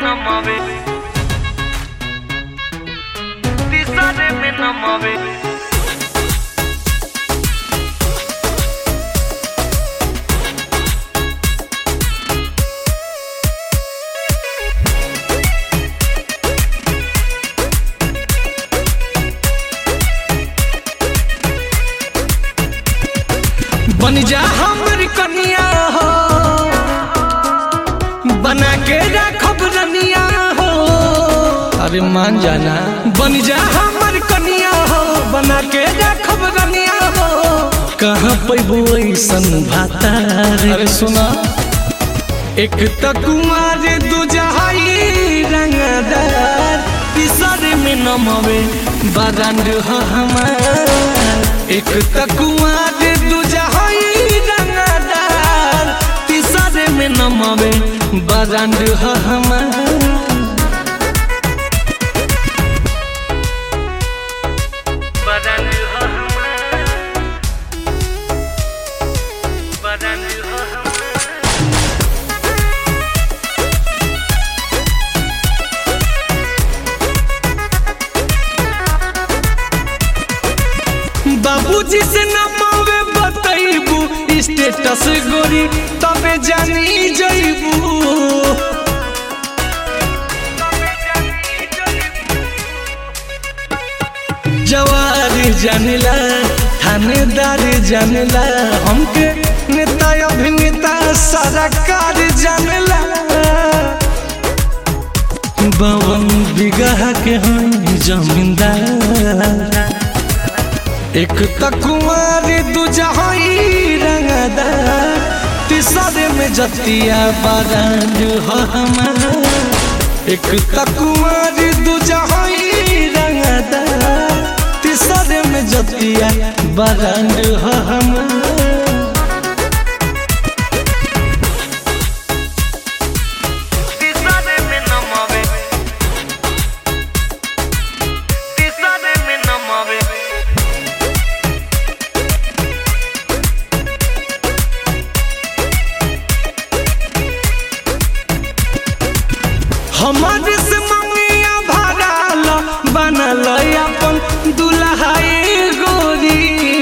नमावे तीसरे में नमावे बन जा हमर कनिया हो बना के रखब रनिया हो अरे मान जाना बन जा हमर कनिया हो बना के रखब रनिया हो कहाँ पैबो ऐसन भातार अरे सुना एक त कुमार दूजहाई रंगदार तीसरे में नमवे बारांड ह हमार एक त कुमार दूजहाई रंगदार तीसरे में नमवे बारांड ह हमार बदन हो हमारा बदन हो हमारा बाबूजी से न मावे बतैबू स्टेटस गोरी तबे जानी जैबू जवार जानिला थानेदार जानिला हमके नेता अभिनेता सारा कार जानिला बावन बिगह के हैं जमींदार एक त कुमार दूजहाई रंगदार तीसरे में जतिया बारांड हो हमार एक त कुमार दूजहाई रंगदार तीसरे में जतिया बारांड हो हमार तीसरे में नमावे तीसरे में नमावे हमारे से मंगिया भराल बनल अपन दुल्हाई गोरी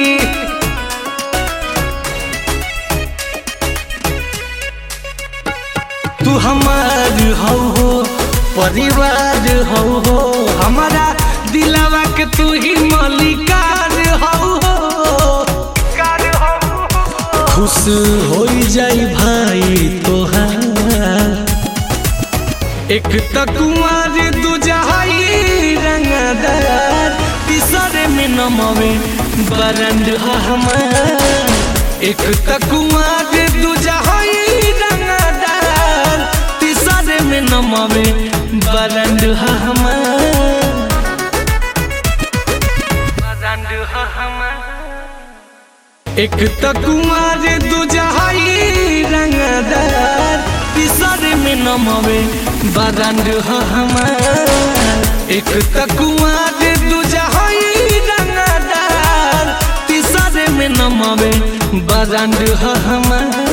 तू हमार हो हो परिवार हो हो हमारा दिलावा के तू ही मालिकार हो हो कार हो खुश हो जाई भाई तोहार एक त कुमार दूजहाई रंगदार तीसरे में नमवे बरंड ह हमार एक त कुमार दूजहाई रंगदार तीसरे में नमवे बरंड ह हमार बदन हो हमारा एक त कुमार दूजहाई रंगदार तीसरे में नमवे बरंड ह हमार एक त कुमार दूजहाई रंगदार तीसरे में नमवे बरंड ह हमार